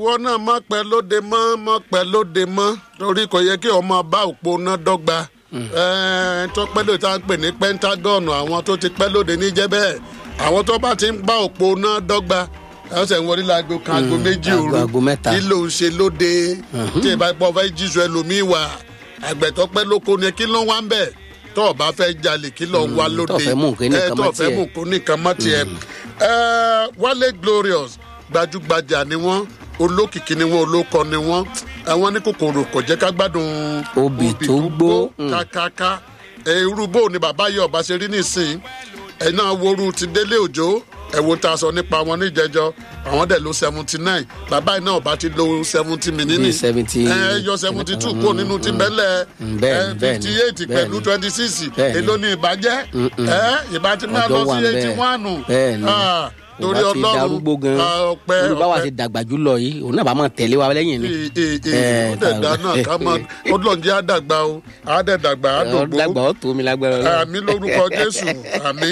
ìwọ náà má pẹ́ lóde mọ́ má pẹ́ lóde mọ́ torí kò yẹ kí ọmọ bá òpó náà dọ́gba Ẹ, tó pẹ́ lóde tá à ń pè ní pentagon àwọn tó ti pẹ́ lóde níjẹ́ bẹ́ẹ̀ àwọn tó bá ti ń bá òpó náà dọ́gba ẹsẹ̀ ń wọlé láago kan aago méjì aago- òru aago mẹ́ta. kí ló ń ṣe lóde tí ìbá pọ̀ fẹ́ jíṣu ẹlòmíì wà àgbẹ̀ tó pẹ́ lóko ni kí ló ń wá ń bẹ̀ tó o bá fẹ́ jalè kí ló ń wá lóde tó fẹ́ mú nǹkan ní Ẹ, nǹkan tó mọ́ fẹ́ tiẹ̀. mú nǹkan ní nǹkan mọ́ tiẹ̀ Ẹ, Wálé Glorious gbajúgbajà ni wọ́n olókìkí ni wọ́n olókọ ni wọ́n àwọn ní kòkòrò kò jẹ́ ká gbádùn Obì tó gbó. Mm. kákáká ẹ, irú bó ni bàbá yìí ọba ṣe rí nísìn ẹ náà woru ti délé òjò ẹ wo ta sọ nípa wọn níjẹjọ àwọn dẹ̀ ló seventy nine bàbá yìí náà ọba ti lo seventy mìnínní Bíi 70 ẹ yọ seventy two kó nínú ti bẹ́lẹ̀ Mm, bẹ́ẹ̀ni, bẹ́ẹ̀ni, fifty eight pẹ̀lú bẹ́ẹ̀ni. twenty six Bẹ́ẹ̀ni. èló ni ìbàjẹ́ ẹ ìbàjẹ́ máa lọ ọjọ́ wà sí eighty bẹ́ẹ̀ one bẹ́ẹ̀ni torí Yorùbá ti ọlọ́run darúgbó gan ah, ọpẹ́ Yorùbá wa ọpẹ́ ti dàgbà jù lọ yìí òun náà bá máa tẹ̀lé wa lẹ́yìn ni ee ee ee ó dẹ̀ dáná ká mọ ọdún jẹ́ àdàgbà o àdẹ̀dàgbà àdògbò dàgbà ó tó mi lágbára Ọlọ́run. àmì lórúkọ jésù àmì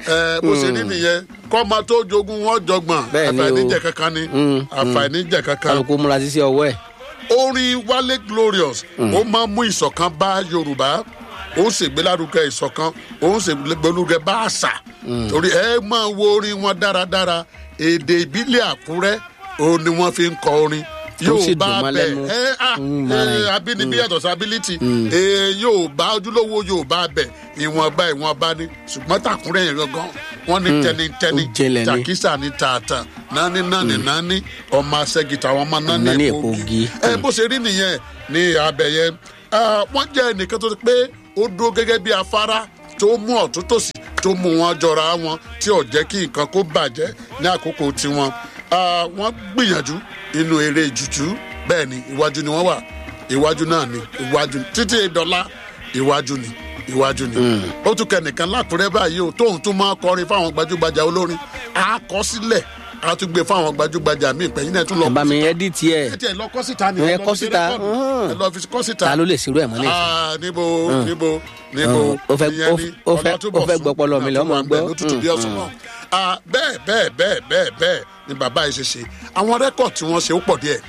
ẹ bó ṣe rí nìyẹn kọ́mọ tó jogún wọn jọgbọ̀n Bẹ́ẹ̀ ni o. àfàìníjẹ kankan ni Mm, àfàìníjẹ kankan kálukú múra sísí ọwọ́ ẹ̀ orin wálé glorious ó máa ń mú ìṣọ̀kan bá yorùbá ó ń ṣègbélárugẹ ìṣọ̀kan ó ń ṣègbélárugẹ bá àṣà torí ẹ máa wo orin wọn dáradára èdè ìbílẹ̀ àkúrẹ́ òun ni wọ́n fi ń kọ orin Tó sì yorùbá dùn mọ́ bẹ lẹ́nu. ẹ ah Mm, ẹ mara. abínibí yàtọ̀ sí ability ẹ yorùbá ojúlówó yorùbá bẹ ìwọ̀nba ìwọ̀nba ni ṣùgbọ́n tàkúrẹ́ yẹn gangan wọ́n ní tẹnitẹni Ó jinlẹ̀ ni. tàkísà ní tààtà nání nání nání ọmọ asẹ́gìtà àwọn ọmọ nání Nání èpo èpo ogi ogi. ẹ bó ṣe rí nìyẹn ní abẹ yẹn Ah, wọ́n jẹ́ ẹnìkan tó ti pé ó dúró gẹ́gẹ́ bí afárá tó mú ọ̀tún tòsì tó mú wọn jọra wọn tí ò jẹ́ kí nǹkan kó bàjẹ́ ní àkókò tiwọn Ah, wọ́n gbìyànjú inú eré jùjú bẹ́ẹ̀ ni iwájú ni wọ́n wà iwájú náà ni iwájú ni títí ìdọ́lá iwájú ni iwájú ni ó tún kẹnìkan lákùrẹ́ báyìí o tóun tún máa kọrin fáwọn gbajúgbajà olórin àkọsílẹ̀ a tún gbé fáwọn gbajúgbajà míì pẹ̀yìn náà tún lọ ẹ bá mi ẹ́díìtì ẹ̀ ẹ tiẹ̀ lọ kọ́ síta ni Ẹ lọ kọ́ fi ṣe síta, rẹ́kọ̀dù. hàn. ẹ lọ fi kọ́ síta ta ló lè ṣerú ẹ̀ mọ́ lẹ́yìn Ah, níbo níbo níbo ó fẹ́- ìyẹn ó ni ó fẹ́- Ọlátúbọ̀sún ó fẹ́ gbọ́pọlọ mi lọ́mọ àtúwà ń bẹ̀ gbọ́. lótùtù bí ọ̀sán náà Ah, bẹ́ẹ̀ bẹ́ẹ̀ bẹ́ẹ̀ bẹ́ẹ̀ bẹ́ẹ̀ ni bàbá yìí ṣe ṣe àwọn rẹ́kọ̀dù tí wọ́n ṣe ó pọ̀ díẹ̀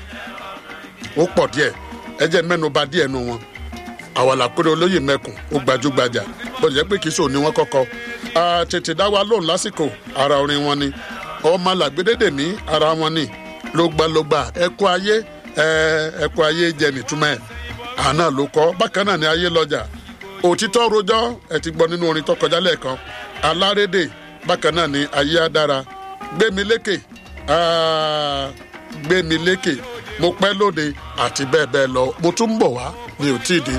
ó pọ̀ díẹ̀ ẹ jẹ́ mẹ́nuba díẹ̀ nu wọn àwàlà péré olóyè mẹ́kùn ó gbajúgbajà bọ́dọ̀ jẹ́ pé kì í ṣòun ni wọ́n kọ́kọ́ Ah, tètè dá wa lóhùn lásìkò ara orin wọn ni ọmọ làgbédédè mí ara wọn ni lógbàlógbà ẹkọ ayé ẹ, ẹkọ ayé jẹ nìtúmọ̀ ẹ̀ àná ló kọ́ bákan náà ni ayé lọ́jà òtítọ́ rojọ́ ẹ ti gbọ́ nínú orin tó kọjá lẹ́ẹ̀kan alárédè bákan náà ni ayé á dára gbémi lékè ah, gbémi lékè mo pẹ́ lóde àti bẹ́ẹ̀ bẹ́ẹ̀ lọ mo tún ń bọ̀ wá mi ò tí ì dé